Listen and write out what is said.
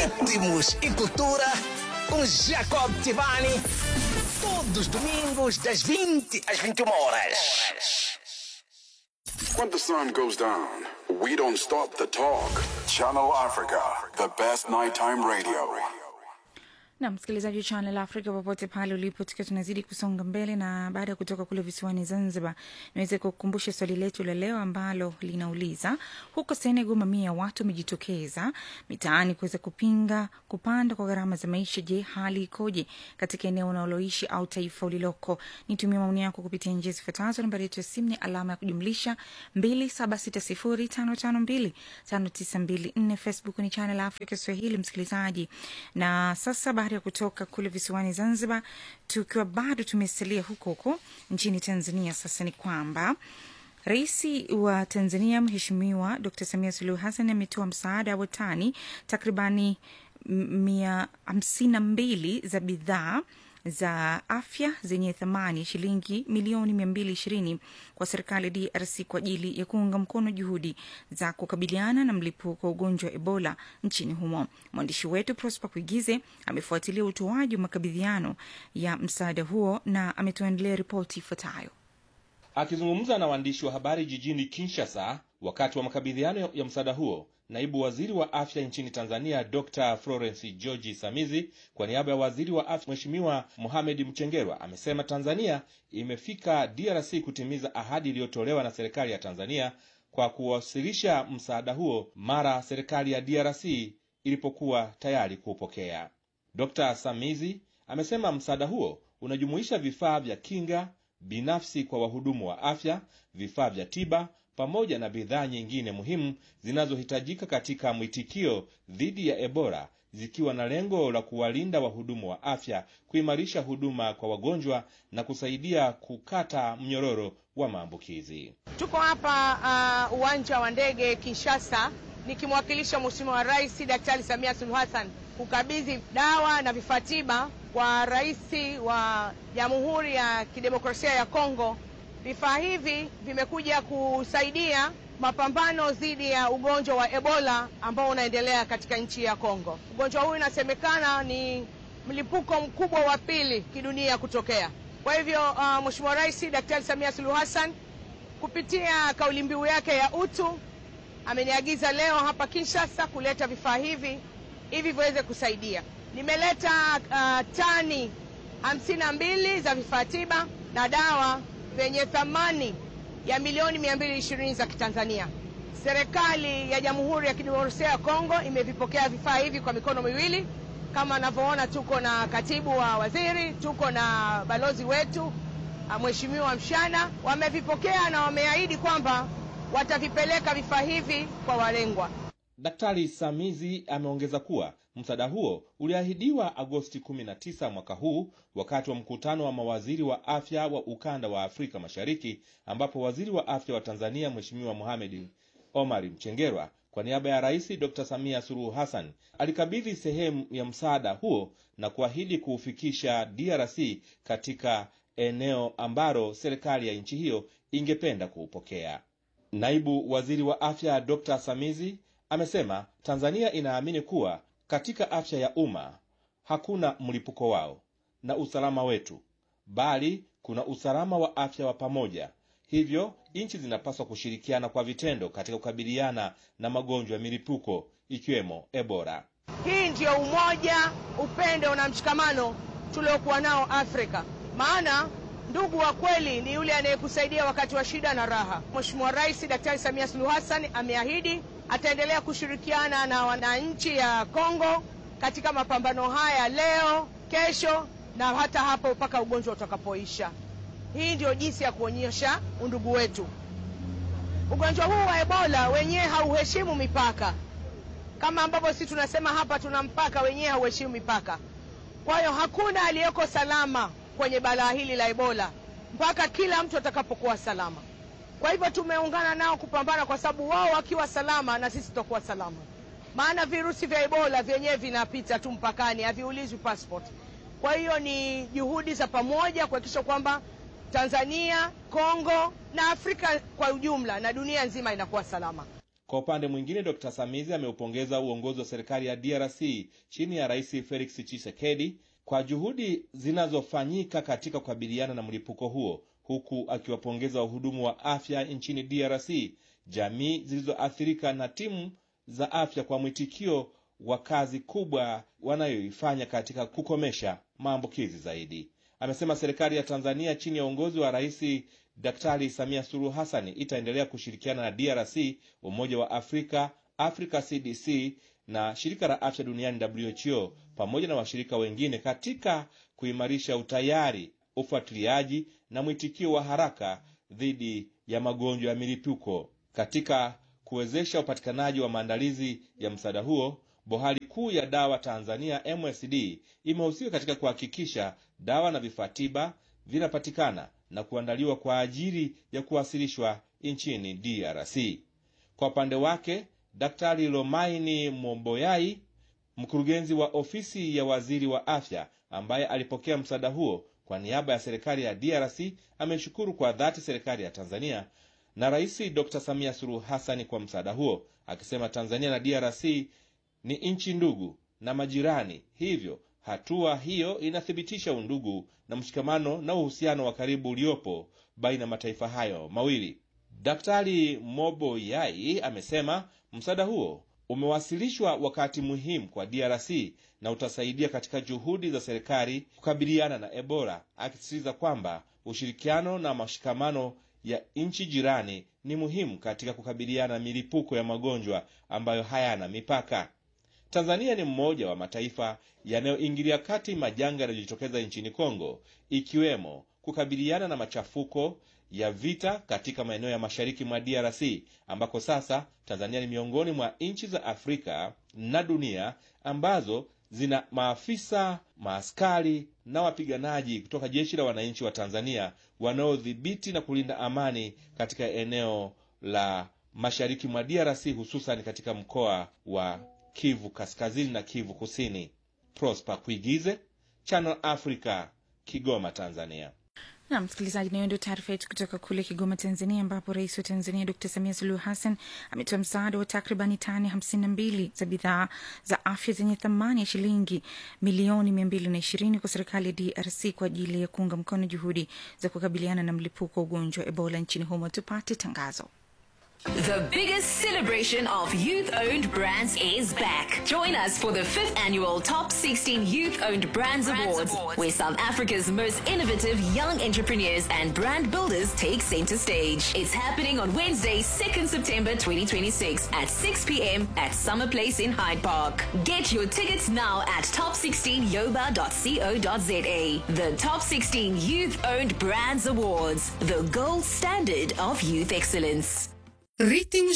ritmos e cultura com Jacob Tivani. Todos os domingos, das 20 às 21 horas. When the sun goes down, we don't stop the talk. Channel Africa, the best nighttime radio. na msikilizaji wa Channel Africa popote pale ulipo, tukiwa tunazidi kusonga mbele, na baada ya kutoka kule visiwani Zanzibar, niweze kukumbusha swali letu la leo ambalo linauliza huko Senegal, mamia ya watu wamejitokeza mitaani kuweza kupinga kupanda kwa gharama za maisha. Je, hali ikoje katika eneo unaloishi au taifa uliloko? Nitumie maoni yako kupitia njia zifuatazo. Nambari yetu ya simu ni alama ya kujumlisha 276055259254. Facebook ni Channel Africa Swahili, msikilizaji. Na sasa baada ya kutoka kule visiwani Zanzibar, tukiwa bado tumesalia huko huko nchini Tanzania, sasa ni kwamba Rais wa Tanzania Mheshimiwa Dr Samia Suluhu Hassan ametoa msaada wa tani takribani mia hamsini na mbili za bidhaa za afya zenye thamani ya shilingi milioni mia mbili ishirini kwa serikali ya DRC kwa ajili ya kuunga mkono juhudi za kukabiliana na mlipuko wa ugonjwa wa Ebola nchini humo. Mwandishi wetu Prosper Kuigize amefuatilia utoaji wa makabidhiano ya msaada huo na ametuandalia ripoti ifuatayo. Akizungumza na waandishi wa habari jijini Kinshasa wakati wa makabidhiano ya msaada huo, naibu waziri wa afya nchini Tanzania Dr Florence George Samizi kwa niaba ya waziri wa afya Mheshimiwa Mohamed Mchengerwa amesema Tanzania imefika DRC kutimiza ahadi iliyotolewa na serikali ya Tanzania kwa kuwasilisha msaada huo mara serikali ya DRC ilipokuwa tayari kuupokea. Dr Samizi amesema msaada huo unajumuisha vifaa vya kinga binafsi kwa wahudumu wa afya, vifaa vya tiba pamoja na bidhaa nyingine muhimu zinazohitajika katika mwitikio dhidi ya Ebola, zikiwa na lengo la kuwalinda wahudumu wa afya, kuimarisha huduma kwa wagonjwa na kusaidia kukata mnyororo wa maambukizi. Tuko hapa uh, uwanja wa ndege Kinshasa nikimwakilisha Mheshimiwa Rais Daktari Samia Suluhu Hassan kukabidhi dawa na vifaa tiba kwa rais wa Jamhuri ya Kidemokrasia ya Kongo. Vifaa hivi vimekuja kusaidia mapambano dhidi ya ugonjwa wa Ebola ambao unaendelea katika nchi ya Kongo. Ugonjwa huu inasemekana ni mlipuko mkubwa wa pili kidunia kutokea. Kwa hivyo uh, Mheshimiwa Rais Daktari Samia Suluhu Hassan kupitia kauli mbiu yake ya utu ameniagiza leo hapa Kinshasa kuleta vifaa hivi hivi viweze kusaidia. Nimeleta uh, tani hamsini na mbili za vifaa tiba na dawa vyenye thamani ya milioni mia mbili ishirini za Kitanzania. Serikali ya Jamhuri ya Kidemokrasia ya Kongo imevipokea vifaa hivi kwa mikono miwili. Kama anavyoona, tuko na katibu wa waziri, tuko na balozi wetu Mheshimiwa Mshana, wamevipokea na wameahidi kwamba watavipeleka vifaa hivi kwa walengwa. Daktari Samizi ameongeza kuwa msaada huo uliahidiwa Agosti 19 mwaka huu wakati wa mkutano wa mawaziri wa afya wa ukanda wa Afrika Mashariki, ambapo waziri wa afya wa Tanzania Mheshimiwa Mohamed Omar Mchengerwa kwa niaba ya Rais Dr Samia Suluhu Hassan alikabidhi sehemu ya msaada huo na kuahidi kuufikisha DRC katika eneo ambalo serikali ya nchi hiyo ingependa kuupokea. Naibu waziri wa afya Dr Samizi amesema Tanzania inaamini kuwa katika afya ya umma hakuna mlipuko wao na usalama wetu, bali kuna usalama wa afya wa pamoja. Hivyo nchi zinapaswa kushirikiana kwa vitendo katika kukabiliana na magonjwa ya milipuko ikiwemo Ebola. Hii ndiyo umoja, upendo na mshikamano tuliokuwa nao Afrika, maana ndugu wa kweli ni yule anayekusaidia wakati wa shida na raha. Mheshimiwa Rais Daktari Samia Suluhu Hassan ameahidi ataendelea kushirikiana na wananchi ya Kongo katika mapambano haya leo, kesho na hata hapo mpaka ugonjwa utakapoisha. Hii ndio jinsi ya kuonyesha undugu wetu. Ugonjwa huu wa Ebola wenyewe hauheshimu mipaka, kama ambavyo sisi tunasema hapa tuna mpaka, wenyewe hauheshimu mipaka. Kwa hiyo hakuna aliyeko salama kwenye balaa hili la Ebola mpaka kila mtu atakapokuwa salama. Kwa hivyo tumeungana nao kupambana, kwa sababu wao wakiwa salama na sisi tutakuwa salama, maana virusi vya Ebola vyenyewe vinapita tu mpakani, haviulizwi passport. Kwa hiyo ni juhudi za pamoja kuhakikisha kwamba Tanzania, Kongo na Afrika kwa ujumla na dunia nzima inakuwa salama. Kwa upande mwingine, Dr Samizi ameupongeza uongozi wa serikali ya DRC chini ya Rais Felix Tshisekedi kwa juhudi zinazofanyika katika kukabiliana na mlipuko huo, huku akiwapongeza wahudumu wa afya nchini DRC, jamii zilizoathirika na timu za afya kwa mwitikio wa kazi kubwa wanayoifanya katika kukomesha maambukizi zaidi. Amesema serikali ya Tanzania chini ya uongozi wa Rais Daktari Samia Suluhu Hassan itaendelea kushirikiana na DRC, Umoja wa Afrika, Africa CDC na shirika la afya duniani WHO pamoja na washirika wengine katika kuimarisha utayari, ufuatiliaji na mwitikio wa haraka dhidi ya magonjwa ya milipuko. Katika kuwezesha upatikanaji wa maandalizi ya msaada huo, bohari kuu ya dawa Tanzania MSD imehusika katika kuhakikisha dawa na vifaa tiba vinapatikana na kuandaliwa kwa ajili ya kuwasilishwa nchini DRC. Kwa upande wake, Daktari Lomaini Momboyai, mkurugenzi wa ofisi ya waziri wa afya, ambaye alipokea msaada huo kwa niaba ya serikali ya DRC, ameshukuru kwa dhati serikali ya Tanzania na Rais Dr Samia Suluhu Hassan kwa msaada huo, akisema Tanzania na DRC ni nchi ndugu na majirani, hivyo hatua hiyo inathibitisha undugu na mshikamano na uhusiano wa karibu uliopo baina ya mataifa hayo mawili. Daktari Mobo Yai amesema msaada huo umewasilishwa wakati muhimu kwa DRC na utasaidia katika juhudi za serikali kukabiliana na Ebola, akisisitiza kwamba ushirikiano na mashikamano ya nchi jirani ni muhimu katika kukabiliana na milipuko ya magonjwa ambayo hayana mipaka. Tanzania ni mmoja wa mataifa yanayoingilia kati majanga yanayojitokeza nchini Kongo, ikiwemo kukabiliana na machafuko ya vita katika maeneo ya mashariki mwa DRC, ambako sasa Tanzania ni miongoni mwa nchi za Afrika na dunia ambazo zina maafisa, maaskari na wapiganaji kutoka jeshi la wananchi wa Tanzania wanaodhibiti na kulinda amani katika eneo la mashariki mwa DRC, hususan katika mkoa wa Kivu Kaskazini na Kivu Kusini. Prosper Kuigize, Channel Africa, Kigoma, Tanzania. na msikilizaji, nayo ndio taarifa yetu kutoka kule Kigoma, Tanzania, ambapo rais wa Tanzania Dr Samia Suluhu Hassan ametoa msaada wa takribani tani hamsini na mbili za bidhaa za afya zenye thamani ya shilingi milioni mia mbili na ishirini kwa serikali ya DRC kwa ajili ya kuunga mkono juhudi za kukabiliana na mlipuko wa ugonjwa wa Ebola nchini humo. Tupate tangazo. The biggest celebration of youth owned brands is back. Join us for the fifth annual Top 16 Youth Owned Brands, Awards, where South Africa's most innovative young entrepreneurs and brand builders take center stage. It's happening on Wednesday, 2nd September 2026 at 6 p.m. at Summer Place in Hyde Park. Get your tickets now at top16yoba.co.za. The Top 16 Youth Owned Brands Awards, the gold standard of youth excellence. Greetings